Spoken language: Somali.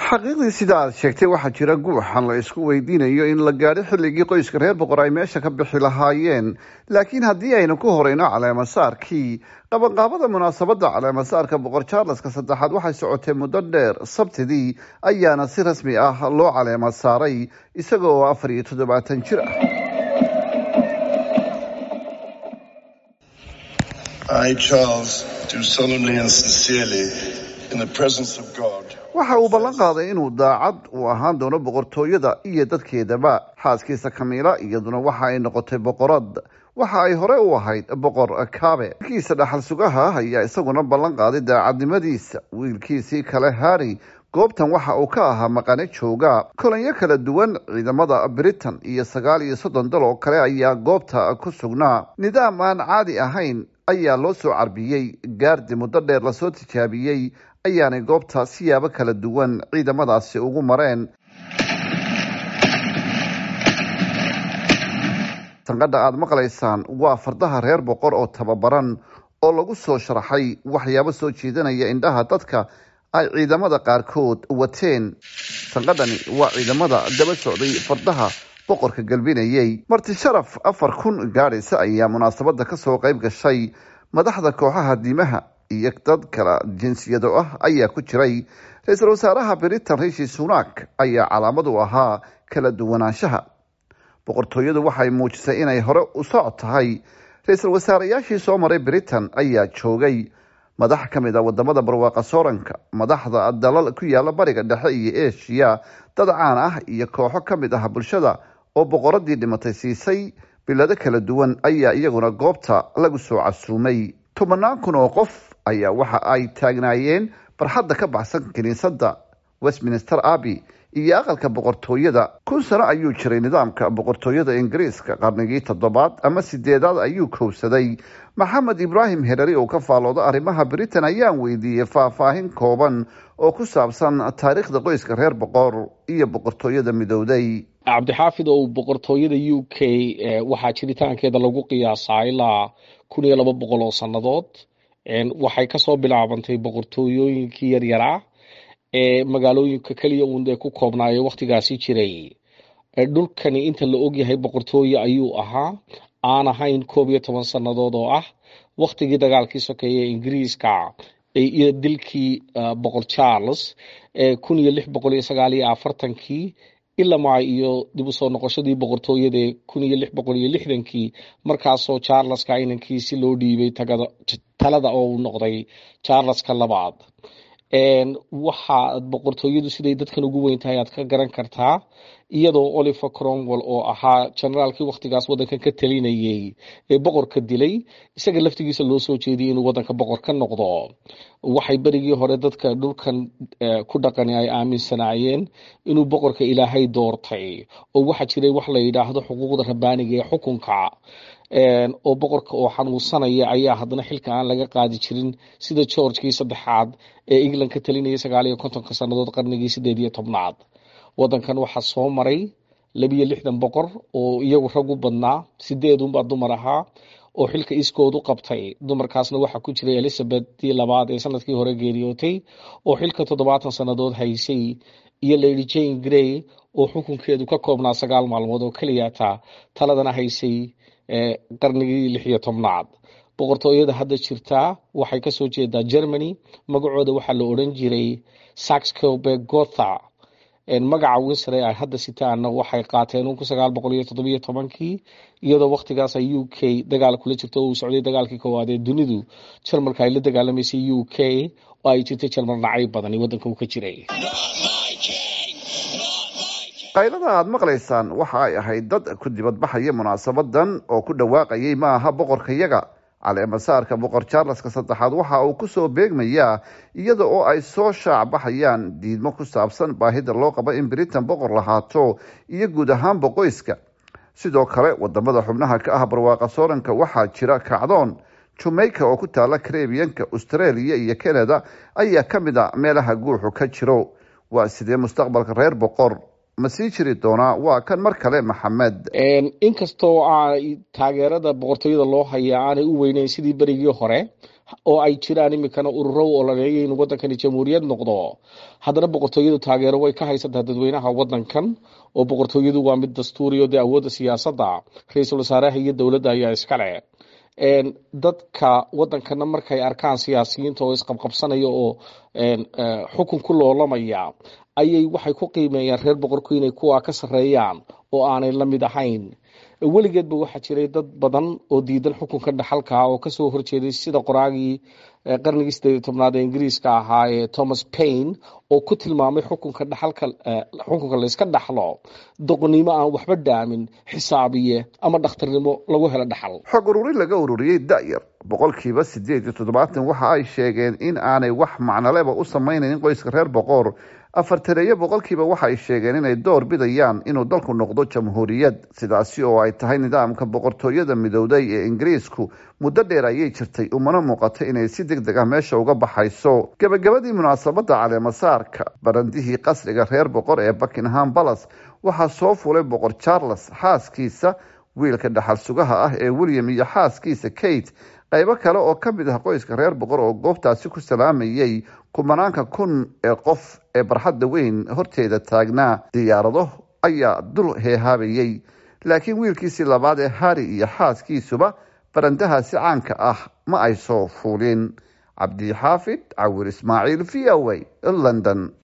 xaqiiqdii sida aad sheegtay waxaa jira guuxan la isku weydiinayo in la gaadho xilligii qoyska reer boqor ay meesha ka bixi lahaayeen laakiin haddii aynu ku horeyno caleemasaarkii qabanqaabada munaasabadda caleemasaarka boqor charleska saddexaad waxay socotay muddo dheer sabtidii ayaana si rasmi ah loo caleema saaray isaga oo afar iyo toddobaatan jir ah I, Charles, do solemnly and sincerely, in the presence of God, waxa uu ballan qaaday inuu daacad uu ahaan doono boqortooyada iyo dadkeedaba xaaskiisa kamiila iyaduna waxa ay noqotay boqorad waxa ay hore u ahayd boqor kaabe wiilkiisa dhaxal sugaha ayaa isaguna ballan qaaday daacadnimadiisa wiilkiisii kale harry goobtan waxa uu ka ahaa maqane jooga kolanyo kala duwan ciidamada britain iyo sagaal iyo soddon dal oo kale ayaa goobta ku sugnaa nidaam aan caadi ahayn ayaa loo soo carbiyey gaardi muddo dheer lasoo tijaabiyey ayaanay goobta siyaabo kala duwan ciidamadaasi ugu mareen sanqadha aada maqlaysaan waa fardaha reer boqor oo tababaran oo lagu soo sharaxay waxyaabo soo jeedanaya indhaha dadka ay ciidamada qaarkood wateen sanqadhani waa ciidamada daba socday fardaha boqorka galbinayey marti sharaf afar kun gaadhaysa ayaa munaasabada kasoo qayb gashay madaxda kooxaha diimaha iyo dad kala jinsiyado ah ayaa ku jiray ra-iisul wasaaraha britain rishi sunak ayaa calaamad u ahaa kala duwanaanshaha boqortooyadu waxay muujisay inay hore u soc tahay ra-iisul wasaarayaashii soo maray britain ayaa joogay madax ka mid a wadamada barwaaqa sooranka madaxda dalal ku yaala bariga dhexe iyo eshiya dad caan ah iyo kooxo ka mid ah bulshada oo boqoradii dhimatay siisay bilado kala duwan ayaa iyaguna goobta lagu soo casuumay tobanaan kun oo qof ayaa waxa ay taagnaayeen barxadda ka baxsan kiniisadda westminster abbey iyo aqalka boqortooyada kun sano ayuu jiray nidaamka boqortooyada ingiriiska qarnigii toddobaad ama sideedaad ayuu kowsaday maxamed ibraahim herari oo ka faalooda arrimaha britain ayaan weydiiyey faahfaahin kooban oo ku saabsan taariikhda qoyska reer boqor iyo boqortooyada midowday cabdixaafid oo boqortooyada u k waxaa jiritaankeeda lagu qiyaasaa ilaa kun iyo laba boqol oo sannadood waxay kasoo bilaabantay boqortooyooyinkii yaryaraa ee magaalooyinka keliya uun ee ku koobnaayo wakhtigaasi jiray dhulkani inta la ogyahay boqortooye ayuu ahaa aan ahayn koob iyo toban sannadood oo ah wakhtigii dagaalkii sokeeye ee ingiriiska iyo dilkii boqor charles kun iyo lix boqol iyo sagaal iyo afartankii ilamaa iyo dib u soo noqoshadii boqortooyada kun iyo lix boqol iyo lixdankii markaasoo charleska inankiisi loo dhiibay talada oo uu noqday charleska labaad waxaa boqortooyadu siday dadkan ugu weyn tahay aad ka garan kartaa iyadoo oliver cromwell oo ahaa generaalkii wakhtigaas waddankan ka talinayey ee boqorka dilay isaga laftigiisa loo soo jeediyay inuu waddanka boqor ka noqdo waxay berigii hore dadka dhulkan ku dhaqani ay aaminsanaayeen inuu boqorka ilaahay doortay oo waxaa jiray wax la yidhaahdo xuquuqda rabbaaniga ee xukunka oo boqorka oo xanuunsanaya ayaa haddana xilka aan laga qaadi jirin sida georgekii saddexaad ee england ka talinayay sagaal iyo kontonka sannadood qarnigii sideed iyo tobnaad waddankan waxaa soo maray labiyo lixdan boqor oo iyagu rag u badnaa sideedunbaa dumar ahaa oo xilka iskood u qabtay dumarkaasna waxaa ku jiray elizabethii labaad ee sanadkii hore geeriyootay oo xilka toddobaatan sannadood haysay iyo lady jane grey oo xukunkeedu ka koobnaa sagaal maalmood oo keliyata taladana haysay qarnigii lix iyo tobnaad boqortooyada hadda jirtaa waxay kasoo jeedaa germany magacooda waxaa la odhan jiray saxcobe gotha magaca winsre ay hadda sitaana waxay qaateen kun sagaal boqol iyo toddobiyo tobankii iyadoo wakhtigaas ay u k dagaal kula jirto oo uu socday dagaalkii koowaad ee dunidu jarmalka ay la dagaalamaysay u k oo ay jirtay jarmal nacay badani waddanka uu ka jiray qaylada aada maqlaysaan waxa ay ahayd dad ku dibadbaxaya munaasabadan oo ku dhawaaqayay ma aha boqorkayaga caleemasaarka boqor charleska saddexaad waxa uu kusoo beegmayaa iyada oo ay soo shaac baxayaan diidmo ku saabsan baahida loo qabo in britain boqor lahaato iyo guud ahaanba qoyska sidoo kale wadamada xubnaha ka ah barwaaqa sooranka waxaa jira kacdoon jamaica oo ku taala karebiyanka australia iyo canada ayaa ka mid a meelaha guuxu ka jiro waa sidee mustaqbalka reer boqor ma sii jiri doonaa waa kan mar kale maxamed inkastoo a taageerada boqortooyada loo hayaa aanay u weyneyn sidii berigii hore oo ay jiraan iminkana ururo u ololeeya inuu wadankani jamhuuriyad noqdo haddana boqortooyadu taageero way ka haysataa dadweynaha wadankan oo boqortooyadu waa mid dastuuriyo dee awoodda siyaasadda ra-iisul wasaaraha iyo dowladda ayaa iskale dadka wadankana markay arkaan siyaasiyiinta oo isqabqabsanaya oo xukun ku loolamaya ayay waxay ku qiimeeyaan reer boqorku inay kuwa ka sarreeyaan oo aanay la mid ahayn weligeedba waxaa jiray dad badan oo diidan xukunka dhaxalka oo kasoo horjeeday sida qoraagii qarnigii sideed tobnaad ee ingiriiska ahaa ee thomas paine oo ku tilmaamay xukunka dhaxalka xukunka layska dhaxlo doqonnimo aan waxba dhaamin xisaabiye ama dhakhtarnimo lagu helo dhaxal xog ururin laga ururiyey da'yar boqolkiiba sideed iyo toddobaatan waxa ay sheegeen in aanay wax macnoleba u samaynayn qoyska reer boqor afartaneeyo boqolkiiba waxa ay sheegeen inay door bidayaan inuu dalku noqdo jamhuuriyad sidaasi oo ay tahay nidaamka boqortooyada midowday ee ingiriisku muddo dheer ayay jirtay umana muuqato inay si deg deg ah meesha uga baxayso gebagabadii munaasabadda caleemasaarka barandihii qasriga reer boqor ee buckingham balas waxaa soo fulay boqor charles xaaskiisa wiilka dhaxal sugaha ah ee william iyo xaaskiisa kate qaybo kale oo ka mid ah qoyska reer boqor oo goobtaasi ku salaamayay kumanaanka kun ee qof ee barxadda weyn horteeda taagnaa diyaarado ayaa dul heehaabayay laakiin wiilkiisii labaad ee harri iyo xaaskiisuba barandahaasi caanka ah ma ay soo fuulin cabdixaafid cawir ismaaciil v o a london